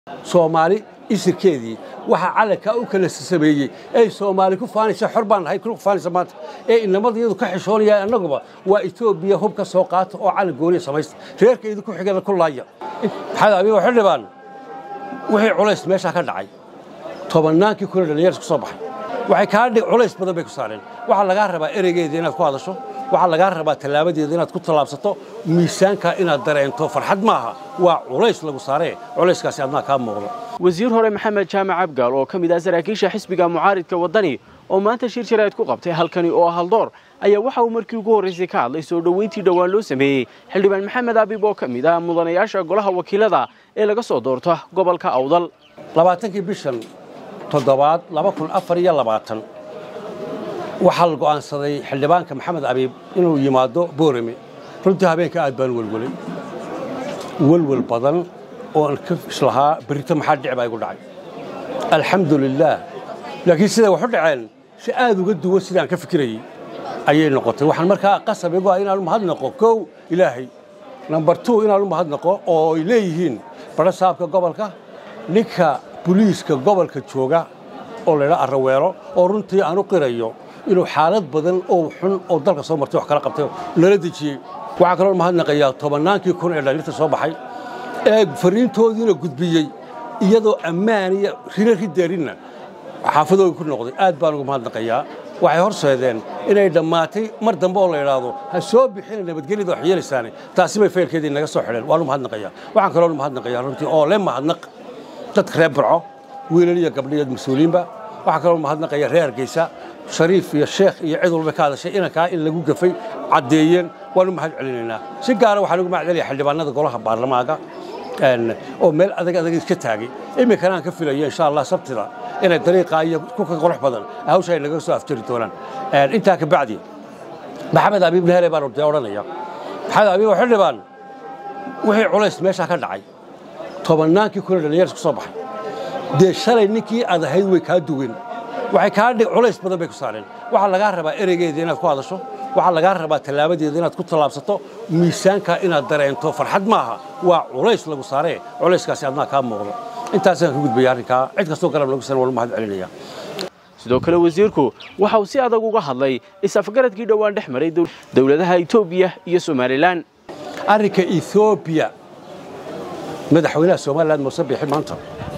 soomaali isirkeedii waxaa calankaa u kala sameeyey ay soomaali ku faanaysa xor baan nahay ku faanaysa maanta ee inamada iyadu ka xishoonayaan annaguba waa etoobiya hub ka soo qaata oo calan gooniya samaysta reerka idinku xigana ku laaya maxamed abiy waxay dhibaan wixii culays meeshaa ka dhacay tobannaankii kuna dhallinyar isku soo baxay waxay kaa dhig culays badan bay ku saareen waxaa lagaa rabaa ereygeeda inaad ku hadasho waxaa lagaa rabaa tallaabadeeda inaad ku tallaabsato miisaankaa inaad dareento farxad maaha waa culays lagu saaree culayskaasi adnaa kaa muuqdo wasiir hore maxamed jaamac abgaal oo ka mid ah saraakiisha xisbiga mucaaridka waddani oo maanta shir jaraa'id ku qabtay halkani oo haldoor ayaa waxa uu markii ugu horraysay ka hadlay soo dhoweyntii dhowaan loo sameeyey xildhibaan maxamed abib oo ka mid ah mudanayaasha golaha wakiilada ee laga soo doorto gobolka awdal labaatankii bishan toddobaad laba kun afar iyo labaatan waxaa la go'aansaday xildhibaanka maxamed abiib inuu yimaado boorame runtii habeenka aad baan welwelay welwel badan oo aan ka islahaa berrito maxaa dhici baa igu dhacay alxamdu lilaah laakiin siday wax u dhaceen si aad uga duwan sidaan ka fikirayey ayay noqotay waxaan markaa qasab igu ah inaan u mahadnaqo kow ilaahay nambar two inaan u mahadnaqo oo ay leeyihiin badho saabka gobolka ninka buliiska gobolka jooga oo laydhaa arraweelo oo runtii aan u qirayo inuu xaalad badan oo xun oo dalka soo martay wax kala qabtay lala dejiyey waxaa kaloo mahadnaqayaa tobannaankii kun ee dhallinyarta soo baxay ee fariintoodiina gudbiyey iyadoo ammaan iyo rina ridaarinna xaafadooda ku noqday aad baan ugu mahadnaqayaa waxay horseedeen inay dhammaatay mar dambe oo la idhaahdo ha soo bixina nabadgelyada wax yeelaysaane taasi bay faylkeedii naga soo xidheen waanu mahadnaqayaa waxaan kaloo mahadnaqayaa runtii oo le mahadnaq dadka reer burco wiilal iyo gabdhiyo mas-uuliyiinba waxaa kaloo mahadnaqaya reer hargeysa shariif iyo sheekh iyo cid walba ka hadashay inankaa in lagu gafay caddeeyeen waanu mahad celinaynaa si gaara waxaan ugu mahad celaya xildhibaanada golaha baarlamaanka oo meel adag adag iska taagay iminkana aan ka filayo insha allah sabtida inay dariiqaa iyo kuka qurux badan hawsha ay naga soo afjari doonaan intaa ka bacdi maxamed abiib nahele baan dee odhanaya maxamed abiib waxay dhibaan wixii culays meeshaa ka dhacay tobannaankii kuna dhallinyar isku soo baxay dee shalay ninkii aad ahayd way kaa duwen waxay kaa dhig culays badan bay ku saareen waxaa lagaa rabaa ereygeeda inaad ku hadasho waxaa lagaa rabaa tallaabadeeda inaad ku tallaabsato miisaankaa inaad dareento farxad maaha waa culays lagu saaree culayskaasi adnaa kaa muuqdo intaasaan ka gudbaya arrinkaa cid kastoo garab lagu san walu mahad celinaya sidoo kale wasiirku waxa uu si adag uga hadlay is-afgaradkii dhowaan dhex maray dowladaha etoobiya iyo somalilan arrinka ethoobiya madaxweynaha somalilan muuse biixi maanta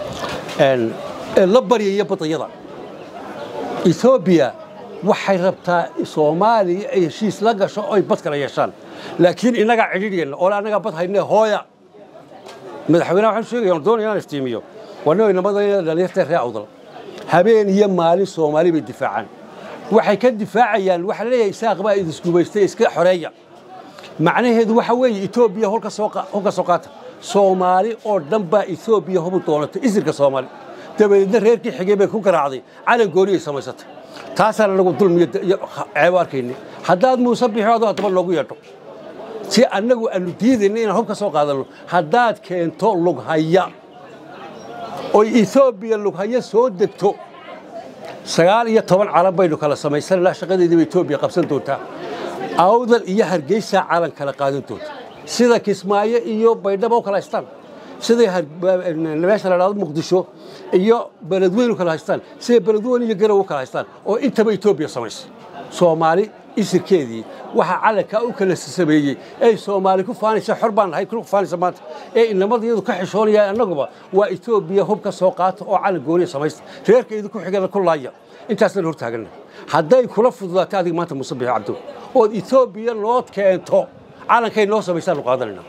ee la baryaya badayada ethoobiya waxay rabtaa soomaaliya ay heshiis la gasho oy bad kala yeeshaan laakiin innagaa cidhiidhiyeenna oo annagaa bad hayne hooya madaxweynaha waxaan sheegaya on doonaya inaan iftiimiyo wanoo inamada dhalinyarta ree awdal habeen iyo maalin soomaali bay difaacaan waxay ka difaacayaan waxaa leeyahay isaaq baa idisgubaystay iska xoreeya macnaheedu waxa weeye etoobiya hulka soo qaata soomaali oo dhan baa etoobiya hubu doonatay isirka soomaali dabadeedna reerkii xigay bay ku garaacday calan gooniyay samaysatay taasaana nagu dulmiyo ceebo arkayni haddaad muuse bixo adoo haddaba noogu yeedho si annagu aanu diidayna inaan hub ka soo qaadanno haddaad keento lughaya oy etoobiya lughaya soo degto sagaal iyo toban calan baynu kala samaysananaa shaqadeediiba etoobiya qabsan doontaa awdal iyo hargeysaa calan kala qaadan doonta sida kismaayo iyo baydhabo u kala haystaan siday meesha la dhahdo muqdisho iyo beledweyn u kala haystaan siday beledweyn iyo garow u kala haystaan oo intaba etoobiya samaysay soomaali isirkeedii waxaa calankaa u kala sameeyey ay soomaali ku faanaysa xor baan nahay ku faanaysa maanta ee inamada iyadu ka xishoonayaan annaguba waa etoobiya hub ka soo qaata oo calan gooniya samaysta reerka idinku xigana ku laaya intaasaan hor taaganna hadday kula fududaatay adiga maanta muuse bixi cabdo ood etoobiya nood keento calankay noo samaysaanu qaadanayna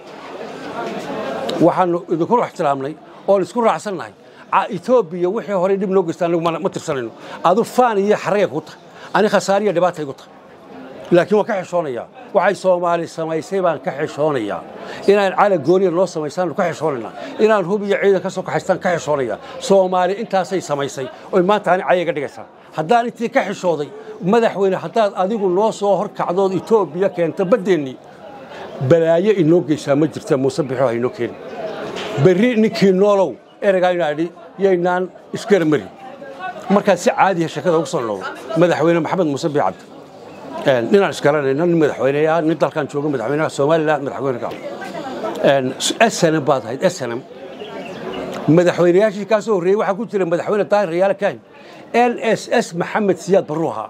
waxaanu idinku ixtiraamnay oon isku raacsannahay etoobiya wixii horey dhib noo geystaa anagu ma tirsanayno adu faan iyo xaragay ku tahay ani khasaariya dhibaata igu tahay laakiin waan ka xishoonayaa waxay soomaali samaysay baan ka xishoonayaa inaan calan gooniya noo samaysaanu ka xishoonaynaa inaan hub iyo ciidan ka soo kaxaystaan ka xishoonayaa soomaali intaasay samaysay oy maanta ani cayaga dhigaysaa haddaan intii ka xishooday madaxweyne haddaad adigu noo soo hor kacdood etoobiya keento baddeennii balaayo inoo geysaa ma jirta muuse bixo haynoo keeni berri ninkii noolow ereygaa inaa idhi yaynaan isgaramari markaad si caadiya sheekada ugu soo noqdo madaxweyne maxamed muuse bii cabdi ninaan isgaranayno nin madaxweyneya nin dalkan jooga madaxweynaha somalilan madaxweyne ka snm baad ahayd snm madaxweynayaashii kaa soo horreeyey waxaa ku jira madaxweyne daahir rayaale kahin l s s maxamed siyaad barruu ahaa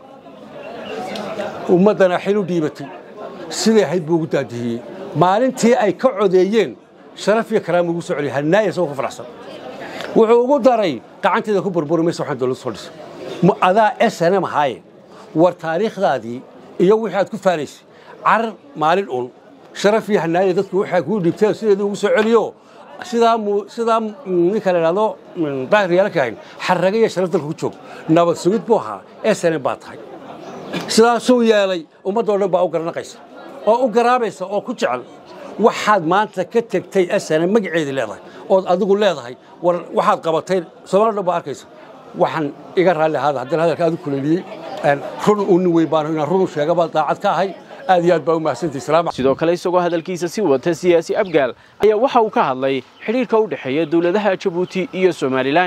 ummaddana xil u dhiibatay siday ahayd buu ugu daadihiyey maalintii ay ka codeeyeen sharaf iyo karaama ugu soo celiyay hannaaya isagoo ka faraxsan wuxuu ugu daray gacanteeda ku burburi maysa waxaan dowladda soo dhisay adaa snm ahaaye war taariikhdaadii iyo wixii aad ku faanaysay carar maalin un sharaf iyo hannaaya dadku waxay kuu dhiibteen sideeda ugu soo celiyo sidaa sidaa ninka la idhahdo daahir yaala kahayn xarraga iyo sharaf dalka ku joog nabad sugid buu ahaa snm baa tahay sidaasuu yeelay ummaddoo dhan baa u garanaqaysa oo u garaabaysa oo ku jecel waxaad maanta ka tegtay snm magaceedii leedahay ood adigu leedahay war waxaad qabatay soomaalida dhan baa arkaysa waxaan iga raalli ahaada haddana hadalka aad u kuleeliyey run uu nin weyn baan inaan runu sheega baa daacad ka ahay aad iyo aad baa u mahadsantahay salaam sidoo kale isagoo hadalkiisa si wata siyaasi abgaal ayaa waxa uu ka hadlay xidhiirka u dhexeeya dowladaha jabuuti iyo somalilan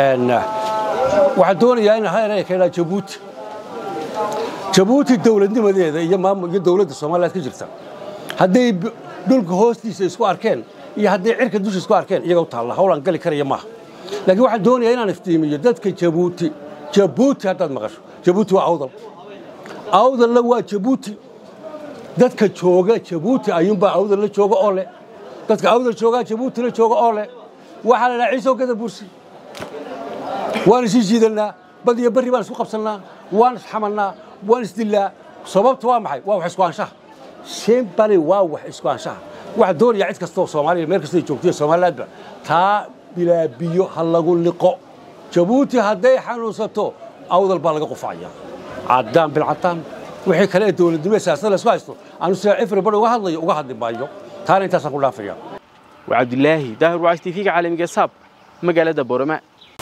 waxaan doonayaa in hareeraya ka idhaa jabuuti jabuuti dowladnimadeeda iyo maamul iyo dowladda soomaaliyaad ka jirta hadday dhulka hoostiisa isku arkeen iyo hadday cirka dusha isku arkeen iyaga u taalla howlaan gali karaya maaha laakiin waxaan doonayaa inaan iftiimiyo dadka jabuuti jabuuti haddaad maqasho jabuuti waa awdal awdalna waa jabuuti dadka jooga jabuuti ayuunbaa awdal la jooga oo leh dadka awdal joogaa jabuuti la jooga oo leh waxaa la dhaha ciisow gada bursi waan isii jiidannaa bad iyo barri baan isku qabsannaa waan isxamannaa waan isdillaa sababta waa maxay waa wax isku anshaha simbali waa wax isku anshaha waxaa doonayaa cid kastoo soomaaliya meel kastay joogtiyo somalilandba taa bilaa biyo ha lagu liqo jabuuti hadday xanuunsato awdal baa laga qufacaya caddaan bilcaddaan wixii kale ee dowladnimo ee siyaasada laysku haysto aanu sida everybody uga hadlayo uga hadli maayo taana intaasaan ku dhaafaya waa cabdilaahi daahir wacays tv-ga caalamiga saab magaalada boorama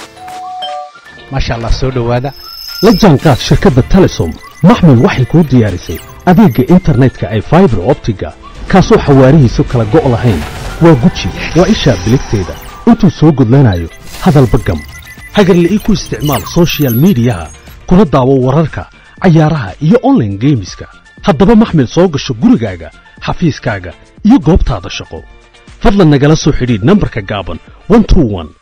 maasha allah soo dhowaada la jaanqaad shirkadda telesom maxmil waxay kuu diyaarisay adeegga internetka ay faibar optiga kaasoo xawaarihiisu kala go' lahayn waa guji waa ishaa biligteeda intuu soo gudlanayo hadalba gam hagarla ii ku isticmaal soshiyal miidiyaha kuna daawo wararka cayaaraha iyo onlaine geemiska haddaba maxmil soo gasho gurigaaga xafiiskaaga iyo goobtaada shaqo fadlan nagala soo xidhiidh nambarka gaaban